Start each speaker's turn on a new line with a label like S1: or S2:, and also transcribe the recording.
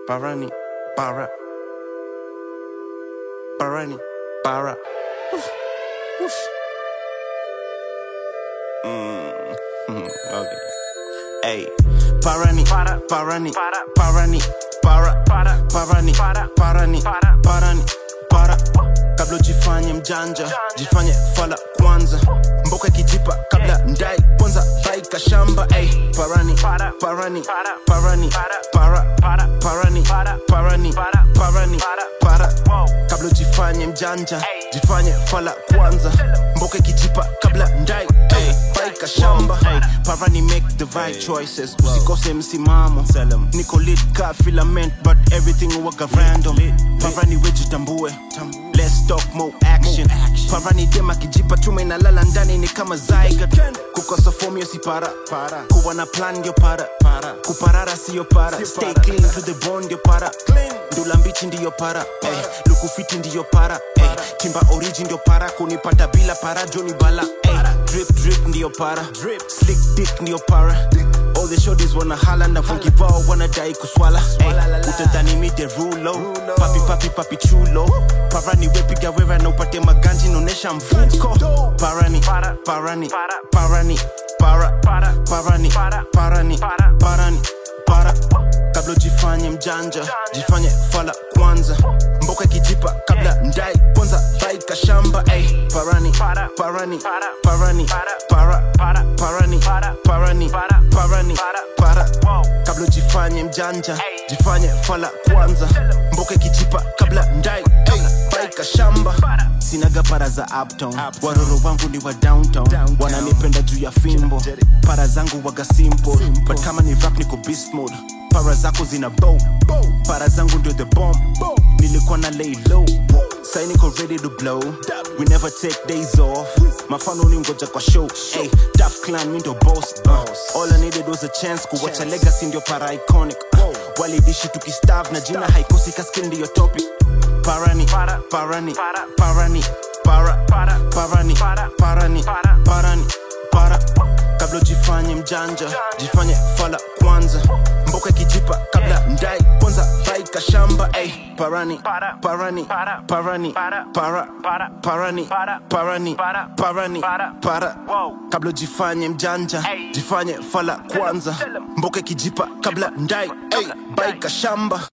S1: Barani, Bara. Barani, Bara. Woof, woof. Mm, mm, okay. Hey, Barani, Barani, Barani, Bara, Barani, Barani, Barani, Bara. Kabla jifanye mjanja, jifanye fala kwanza. Mboka kijipa kabla ndai kwanza baika shamba. Hey, Barani, Barani, Barani, Bara, Barani, Barani, Barani, Bara. Kabla jifanye mjanja, jifanye fala kwanza. Mboka kijipa kabla ndai hey, baika shamba. Hey, Parani make the right choices. Usikose msimamo. Niko lit ka filament but everything waga random. Parani wejitambue. Let's talk more action. Parani dema kijipa chuma inalala ndani ni kama zygote. Kukosa form yo si para. Kuwa na plan yo para. Kuparara siyo para. Stay clean to the bone yo para. Ndula mbichi ndiyo para. Hey, lukufiti ndiyo para. Hey, timba origin ndio para. Kunipata bila para Johnny bala. Hey, drip drip ndiyo para. Slick dick ndiyo para. All the shorties wanna hala na funky ball wanadai kuswala. Hey, utadhani mi the rulo. Papi papi papi chulo. Parani wepiga wera na upate maganji naonesha mfuko. Parani, parani, parani, para, parani, parani, parani, para. Kabla jifanye mjanja, jifanye fala kwanza. Mboka kijipa kabla ndai kwanza baika shamba. Ay, parani, parani, parani, para, parani, parani, parani, para. Kabla jifanye mjanja, jifanye fala kwanza. Mboka kijipa kabla ndai ay, baika shamba. Sinaga para za uptown, waroro wangu ni wa downtown, wananipenda juu ya fimbo. Para zangu waga simple, but kama ni rap niko beast mode. Para zako zina bow, para zangu ndio the bomb. Nilikuwa na lay low, sai niko ready to blow. We never take days off, mafano ni ngoja kwa show. Hey, Daf Clan mi ndo boss. Uh, all I needed was a chance kuwacha legacy ndio para iconic. Walidishi tukistav na jina haikosi kaskil ndiyo topic. Parani, parani, parani, para, parani, parani, parani, para. Kabla jifanye mjanja, jifanye fala kwanza. Mboka kijipa kabla ndai kwanza baika shamba. Ay, parani, parani, parani, para, parani, parani, parani, para. Kabla jifanye mjanja, jifanye fala kwanza. Mboka kijipa kabla ndai, ay, baika shamba.